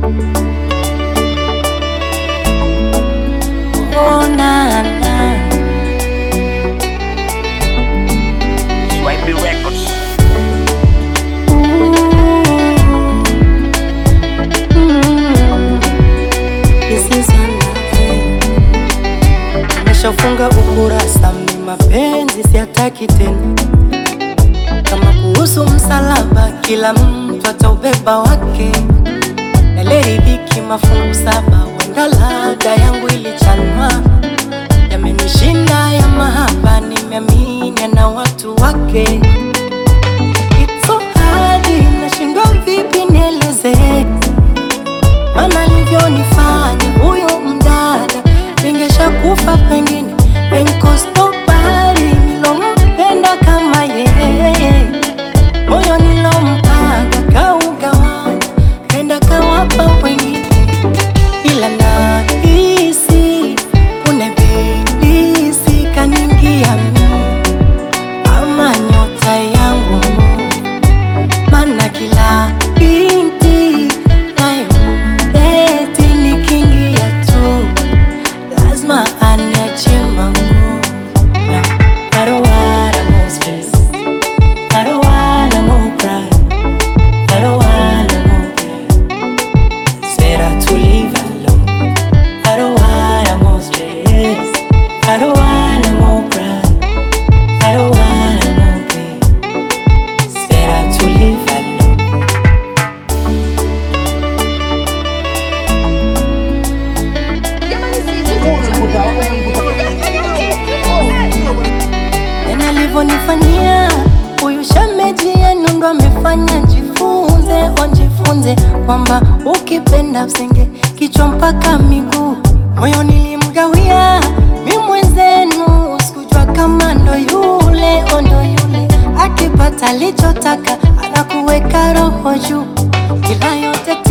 Oh, na, na. Swahili Records. Nimeshafunga ukurasa, mi mapenzi siataki tena. Kama kuhusu msalaba, kila mtu ataubeba wake. Naliridhiki mafungu saba, wenda ladha yangu ilichanwa. Yamenishinda ya mahaba, nimeamini na watu wake. It's so hard, nashindwa vipi nieleze Mana alivyonifanya huyo mdada, ningesha kufa pengine, enkostobari nilompenda kama yeye, moyo nilompaga kaugawanya, kenda kawapa wengine, ila nahisi kunebidisi kaningia mimi ama nyota yangu mana kila binti nayomdeti nikiingia tu lazima aniache mangu na I don't wanna more stress I don't wanna more cry I don't wanna more pain It's better to live alone I don't wanna more stress I don't wanna more cry I don't wanna more pain It's better to live alone Tena alivyonifanyia huyu shemeji yenu ndo amefanya njifunze, onjifunze kwamba ukipenda msenge kichwa mpaka miguu. Moyo nilimgawia mi mwenzenu, sikujua kama ndo yule ondo yule, akipata alichotaka anakuweka roho juu, ila yote